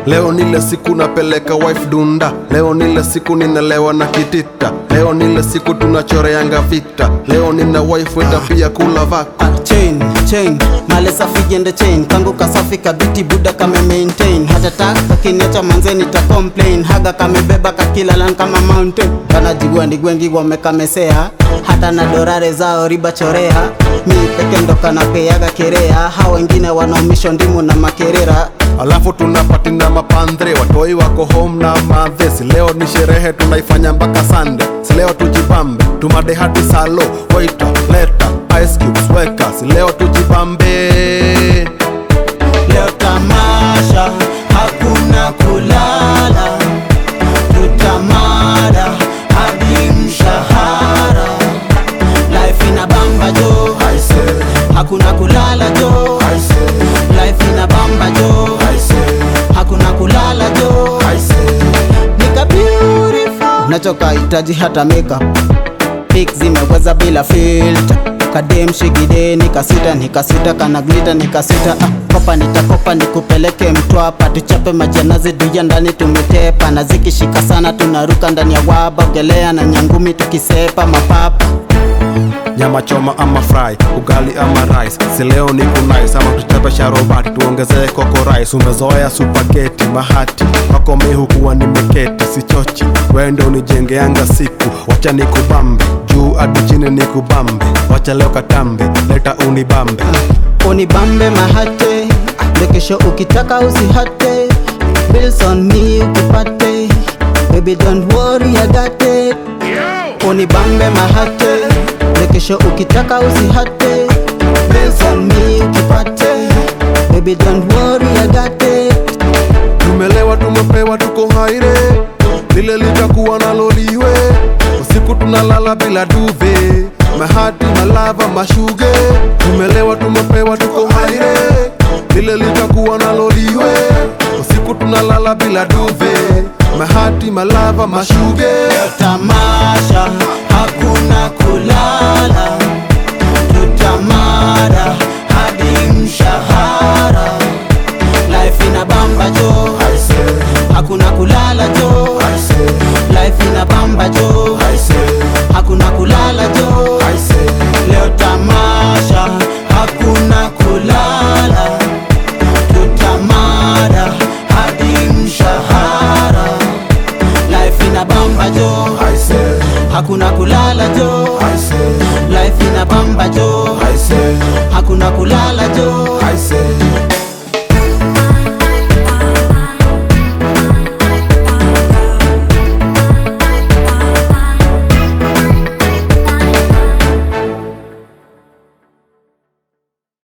leo nile siku napeleka wife dunda leo nile siku ninalewa na kitita leo nile siku tunachoreanga vita leo nina wife weta pia kula vako Ah, chain chain male safi gende chain kangu kasafi kabiti buda kame maintain hata tak kakiniacha manze nita complain haga kamebeba kakilalan kama mountain kanajigwendi gwengi wamekamesea hata na dorare zao riba chorea mi peke ndo kanapeaga kerea ha wengine wanaumisho ndimu na makerera alafu tunapati na mapandre watoi wako home na madhe si leo ni sherehe tunaifanya mpaka sande si leo tujibambe tumade hadi salo waita leta ice cubes weka si leo tujibambe leo tamasha hakuna kulala tutamada hadi mshahara life ina bamba jo hakuna kulala jo life ina bamba jo hakuna kulala jo nika beautiful nachoka hitaji hata makeup Pic zimeweza bila filter kadem shigide nikasita nikasita kana glita nikasita ah, kopa nitakopa nikupeleke mtwapa tuchape majanazi duya ndani tumetepa na zikishika sana tunaruka ndani ya waba ogelea na nyangumi tukisepa mapapa nyama choma ama fry ugali ama rice si leo ni kunais ama tuchape sharobati tuongezee koko rice umezoea supageti mahati wako mihukuwa nimeketi sichochi wende unijengeanga siku wacha nikubambe juu hadi chini nikubambe wacha leo katambe leta unibambe unibambe mahate lekesho ukitaka usihate bills on me ukipate baby don't worry I got it unibambe mahate lekesho ukitaka usihate bills on me ukipate baby don't worry I got it tumelewa tumepewa tuko haire lile litakuwa naloliwe usiku tunalala bila duve mahati malava mashuge tumelewa tumepewa tuko haire lile litakuwa naloliwe usiku tunalala bila duve mahati malava mashuge tamaa